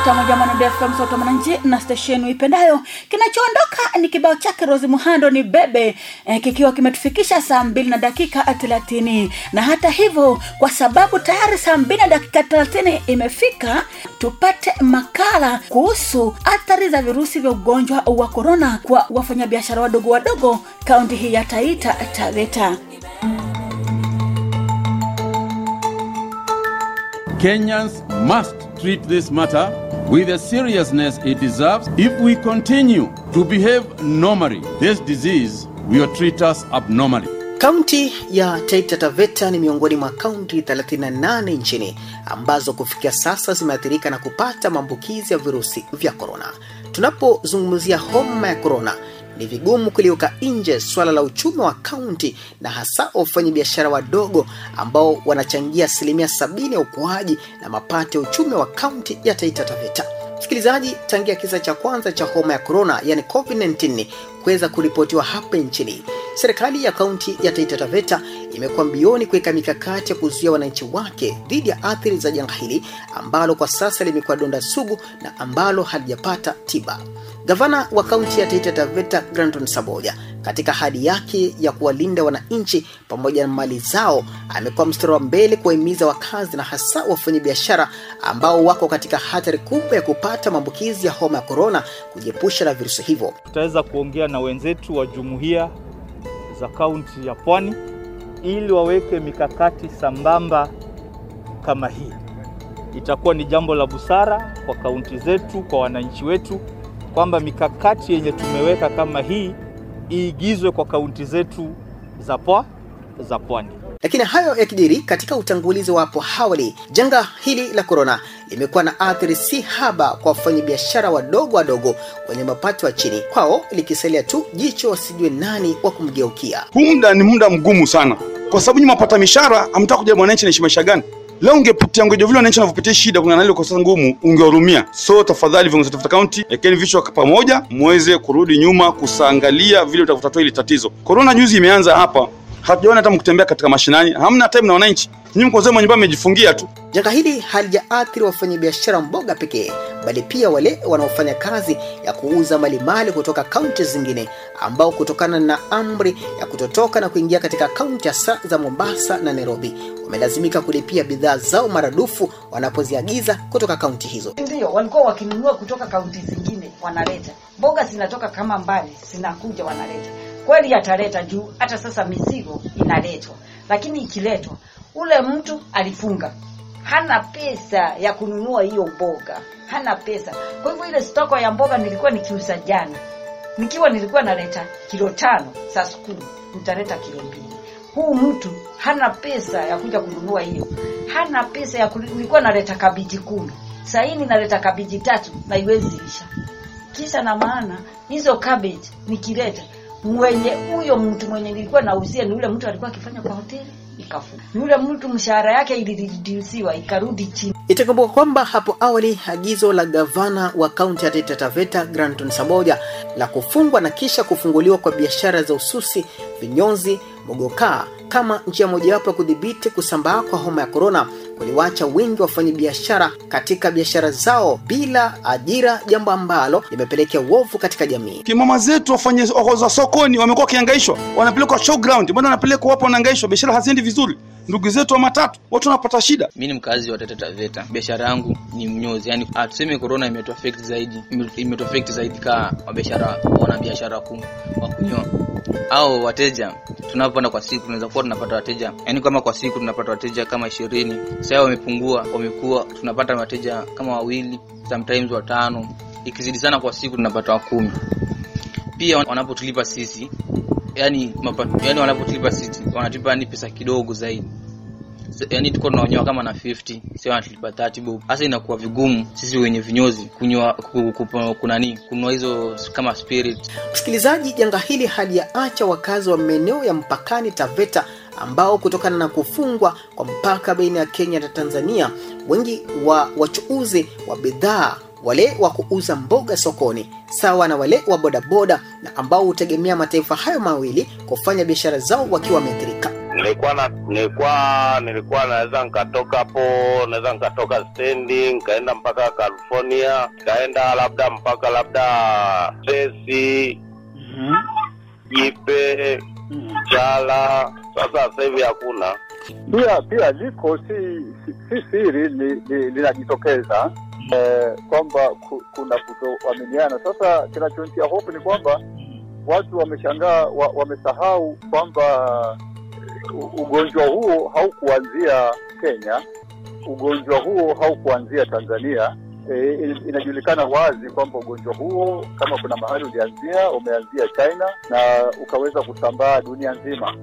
nukta moja Mwanade FM sauti ya mwananchi na stesheni uipendayo. Kinachoondoka ni kibao chake Rosi Muhando ni bebe eh, kikiwa kimetufikisha saa mbili na dakika thelathini na hata hivyo, kwa sababu tayari saa mbili na dakika thelathini imefika, tupate makala kuhusu athari za virusi vya ugonjwa wa korona kwa wafanyabiashara wadogo wadogo kaunti hii ya Taita Taveta. Kenyans must treat this matter with the seriousness it deserves. If we continue to behave normally, this disease will treat us abnormally. Kaunti ya Taita Taveta ni miongoni mwa kaunti 38 nchini ambazo kufikia sasa zimeathirika na kupata maambukizi ya virusi vya korona. Tunapozungumzia homa ya korona, ni vigumu kuliweka nje swala la uchumi wa kaunti na hasa wafanyabiashara wadogo ambao wanachangia asilimia sabini ya ukuaji na mapato ya uchumi wa kaunti ya Taita Taveta. Msikilizaji, tangia kisa cha kwanza cha homa ya korona yani COVID-19 kuweza kuripotiwa hapa nchini, serikali ya kaunti ya Taita Taveta imekuwa mbioni kuweka mikakati ya kuzuia wananchi wake dhidi ya athari za janga hili ambalo kwa sasa limekuwa donda sugu na ambalo halijapata tiba. Gavana wa kaunti ya Taita Taveta Granton Saboja katika hadi yake ya kuwalinda wananchi pamoja na mali zao amekuwa mstari wa mbele kuwahimiza wakazi na hasa wafanyabiashara ambao wako katika hatari kubwa ya kupata maambukizi ya homa ya korona kujiepusha na virusi hivyo. Tutaweza kuongea na wenzetu wa jumuiya za kaunti ya Pwani ili waweke mikakati sambamba kama hii. Itakuwa ni jambo la busara kwa kaunti zetu, kwa wananchi wetu kwamba mikakati yenye tumeweka kama hii iigizwe kwa kaunti zetu za pwa za pwani. Lakini hayo yakijiri katika utangulizi wa hapo awali, janga hili la korona limekuwa na athari si haba kwa wafanyabiashara wadogo wadogo wenye mapato ya chini, kwao likisalia tu jicho wasijue nani wa kumgeukia. Huu muda ni muda mgumu sana, kwa sababu nyinyi mapata mishahara, hamtaka kujua mwananchi anaishi maisha gani. Leo ungepitia ungeja vile wananchi wanavyopitia shida kuna nalo kwa sasa ngumu, ungehurumia. So tafadhali viongozi wa Tafuta County, ekeni vichwa pamoja, muweze kurudi nyuma kusaangalia vile utakutatua hili tatizo. Corona juzi imeanza hapa, hatujaona hata mkutembea katika mashinani, hamna time na wananchi. Nyinyi mko zenu nyumbani mmejifungia tu. Janga hili halijaathiri wafanyabiashara mboga pekee, bali pia wale wanaofanya kazi ya kuuza malimali kutoka kaunti zingine, ambao kutokana na amri ya kutotoka na kuingia katika kaunti hasa za Mombasa na Nairobi wamelazimika kulipia bidhaa zao maradufu wanapoziagiza kutoka kaunti hizo. Ndio walikuwa wakinunua kutoka kaunti zingine, wanaleta mboga zinatoka kama mbali, zinakuja wanaleta. Kweli ataleta juu, hata sasa mizigo inaletwa, lakini ikiletwa ule mtu alifunga, hana pesa ya kununua hiyo mboga, hana pesa. Kwa hivyo ile stoko ya mboga nilikuwa nikiuza jana, nikiwa nilikuwa naleta kilo tano saa kumi, nitaleta kilo mbili. Huu mtu hana pesa ya kuja kununua hiyo, hana pesa ya kunu... nilikuwa naleta kabiji kumi, saa hii ninaleta kabiji tatu na iwezi isha. Kisa na maana hizo cabbage nikileta mwenye huyo mtu mwenye nilikuwa nauzia ni ule mtu alikuwa akifanya kwa hoteli ikafunga. Ni ule mtu mshahara yake iliredusiwa ikarudi chini. Itakumbuka kwamba hapo awali agizo la gavana wa kaunti ya Taita Taveta Granton Saboja la kufungwa na kisha kufunguliwa kwa biashara za ususi, vinyozi, mogokaa kama njia mojawapo ya kudhibiti kusambaa kwa homa ya korona kuliwacha wengi wafanya biashara katika biashara zao bila ajira, jambo ambalo limepelekea uovu katika jamii. Kimama zetu wafanye za sokoni wamekuwa wakihangaishwa, wanapelekwa showground, mbona wanapelekwa wapo wanahangaishwa, biashara haziendi vizuri. Ndugu zetu wa matatu watu wanapata shida. Mi ni mkazi wa Taita Taveta, biashara yangu ni mnyozi. Yani tuseme corona imetuaffect zaidi, imetuaffect zaidi kaa wabiashara, wana biashara kuu wa kunyoa au wateja. Tunapoenda kwa siku tunaweza kuwa tunapata wateja, yani kama kwa siku tunapata wateja kama ishirini. Sasa wamepungua, wamekuwa tunapata wateja kama wawili, sometimes watano, ikizidi sana kwa siku tunapata wa kumi. Pia wanapotulipa sisi yani, mapa, yani wanapotulipa sisi wanatulipa yani pesa kidogo zaidi yani tuko tunaonyoa kama na 50 sio wanatulipa 30 bob. Sasa inakuwa vigumu sisi wenye vinyozi kunywa kunani kununua hizo kama spirit. Msikilizaji, janga hili halijaacha wakazi wa maeneo ya mpakani Taveta ambao kutokana na kufungwa kwa mpaka baina ya Kenya na Tanzania, wengi wa wachuuzi wa bidhaa wale wa kuuza mboga sokoni sawa na wale wa bodaboda na ambao hutegemea mataifa hayo mawili kufanya biashara zao wakiwa wameathirika. nilikuwa na nilikuwa nilikuwa naweza nikatoka hapo naweza nikatoka stendi nikaenda mpaka California nikaenda labda mpaka labda Tesi Jipe Chala sasa sasa hivi hakuna pia pia liko si si, si siri li- li- linajitokeza eh, kwamba ku, kuna kutoaminiana. Sasa kinachonitia hofu ni kwamba watu wameshangaa wa, wamesahau kwamba u- ugonjwa huo haukuanzia Kenya, ugonjwa huo haukuanzia Tanzania. E, inajulikana wazi kwamba ugonjwa huo kama kuna mahali ulianzia, umeanzia China na ukaweza kusambaa dunia nzima.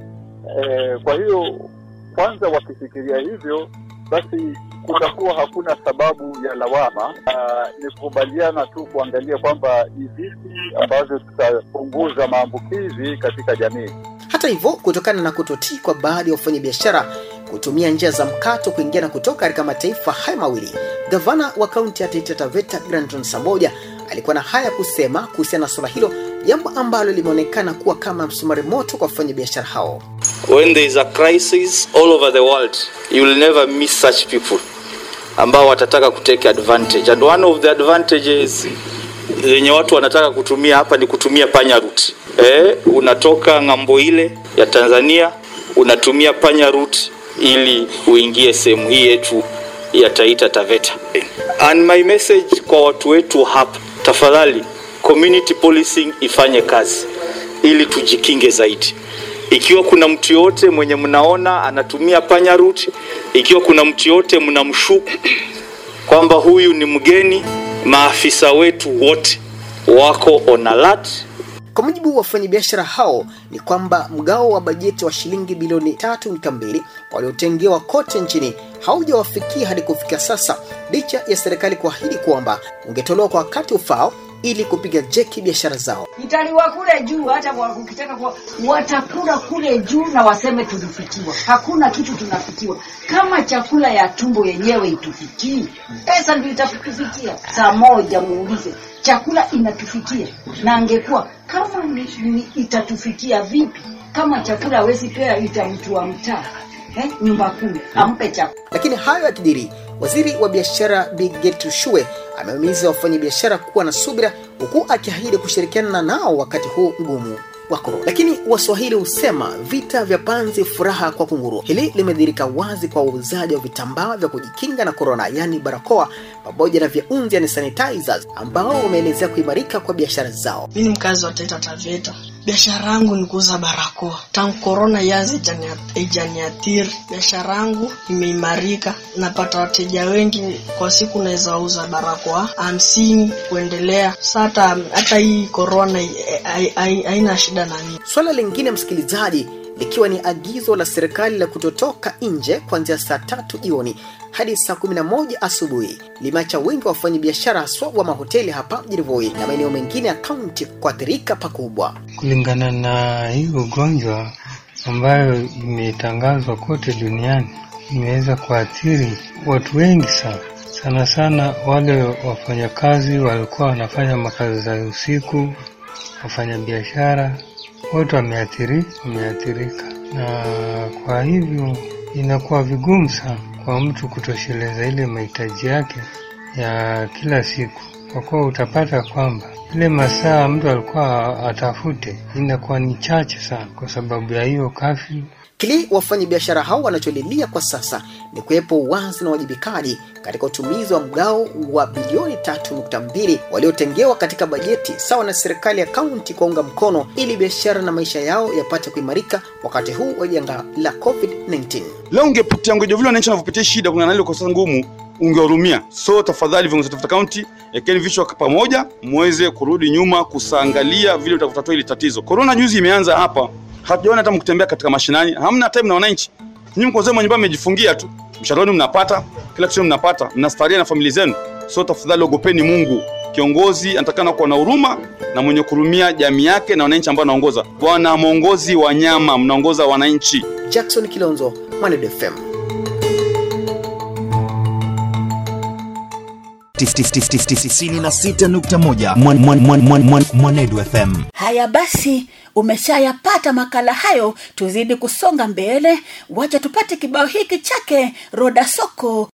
E, kwa hiyo kwanza wakifikiria hivyo basi kutakuwa hakuna sababu ya lawama. Ah, Ni kukubaliana tu kuangalia kwamba ni vipi ambavyo tutapunguza maambukizi katika jamii. Hata hivyo, kutokana na kutotii kwa baadhi ya wafanyabiashara kutumia njia za mkato kuingia na kutoka katika mataifa haya mawili, gavana wa kaunti ya Taita Taveta Granton Samboja alikuwa na haya kusema kuhusiana na suala hilo, jambo ambalo limeonekana kuwa kama msumari moto kwa wafanyabiashara hao. when there is a crisis all over the world you will never miss such people ambao watataka kutake advantage and one of the advantages zenye watu wanataka kutumia hapa ni kutumia panya route eh, unatoka ng'ambo ile ya Tanzania unatumia panya route ili uingie sehemu hii yetu ya Taita Taveta and my message kwa watu wetu hapa tafadhali community policing ifanye kazi ili tujikinge zaidi ikiwa kuna mtu yote mwenye mnaona anatumia panya route, ikiwa kuna mtu yote mnamshuku kwamba huyu ni mgeni, maafisa wetu wote wako on alert. Kwa mujibu wa wafanyabiashara hao ni kwamba mgao wa bajeti wa shilingi bilioni 3.2 waliotengewa kote nchini haujawafikia hadi kufikia sasa, licha ya serikali kuahidi kwamba ungetolewa kwa wakati ufao ili kupiga jeki biashara zao. italiwa kule juu, hata wa- ukitaka kwa watakula kule juu na waseme tulifikiwa. Hakuna kitu tunafikiwa kama chakula ya tumbo yenyewe itufikii, pesa ndio itatufikia. Saa moja muulize, chakula inatufikia na angekuwa kama ni, ni itatufikia vipi kama chakula hawezi pea ita mtu wa mtaa eh, nyumba kumi ampe chakula Lakini hayo yakijiri, waziri wa biashara Bi Gertrude Shue amehimiza wafanyabiashara kuwa na subira, huku akiahidi kushirikiana nao wakati huu mgumu wa korona. Lakini Waswahili husema vita vya panzi, furaha kwa kunguru. Hili limedhihirika wazi kwa wauzaji wa vitambaa vya kujikinga na korona, yaani barakoa pamoja na vyaunzi, yani sanitizers, ambao wameelezea kuimarika kwa biashara zao. Mi ni mkazi wa Taita Taveta. Biashara yangu ni kuuza barakoa. Tangu korona ianze haijani- haijaniathiri. Biashara yangu imeimarika, napata wateja wengi kwa siku, naweza uza barakoa hamsini kuendelea. Sasa hata hata hii korona eh, hai- hai- haina shida na mimi. Swala lingine msikilizaji, likiwa ni agizo la serikali la kutotoka nje kuanzia saa tatu jioni hadi saa 11 asubuhi limeacha wengi wa wafanyabiashara haswa wa mahoteli hapa mjini Voi na maeneo mengine ya kaunti kuathirika pakubwa. kulingana na hii ugonjwa ambayo imetangazwa kote duniani imeweza kuathiri watu wengi sana sana sana wale wafanyakazi walikuwa wanafanya makazi za usiku wafanyabiashara wote wameathiri wameathirika na kwa hivyo inakuwa vigumu sana kwa mtu kutosheleza ile mahitaji yake ya kila siku kwa kuwa utapata kwamba ile masaa mtu alikuwa atafute inakuwa ni chache sana kwa sababu ya hiyo kafyu Kile wafanyabiashara hao wanacholilia kwa sasa ni kuwepo uwazi na uwajibikaji katika utumizi wa mgao wa bilioni 3.2 waliotengewa katika bajeti sawa na serikali ya kaunti kuunga mkono ili biashara na maisha yao yapate kuimarika wakati huu wa janga la COVID-19. leo ungepitia ngoja vile wananchi wanavyopitia shida kuna nalio kosa ngumu ungehurumia so tafadhali viongozi wa Tafuta kaunti ekeni vichwa pamoja muweze kurudi nyuma kusaangalia vile utakutatua hili tatizo korona juzi imeanza hapa hatujaona hata mkutembea katika mashinani hamna time na wananchi nyinyi mko zenu nyumbani mmejifungia tu mshahara wenu mnapata kila kitu mnapata mnastaria na familia zenu so tafadhali ogopeni mungu kiongozi anatakana kuwa na huruma na mwenye kurumia jamii yake na wananchi ambao anaongoza bwana mwongozi wa nyama mnaongoza wananchi Jackson Kilonzo, Mwanedo FM. 96.1 Mwan- Mwan- Mwan- Mwan- Mwan- Mwanedu FM. haya basi umeshayapata makala hayo tuzidi kusonga mbele wacha tupate kibao hiki chake roda soko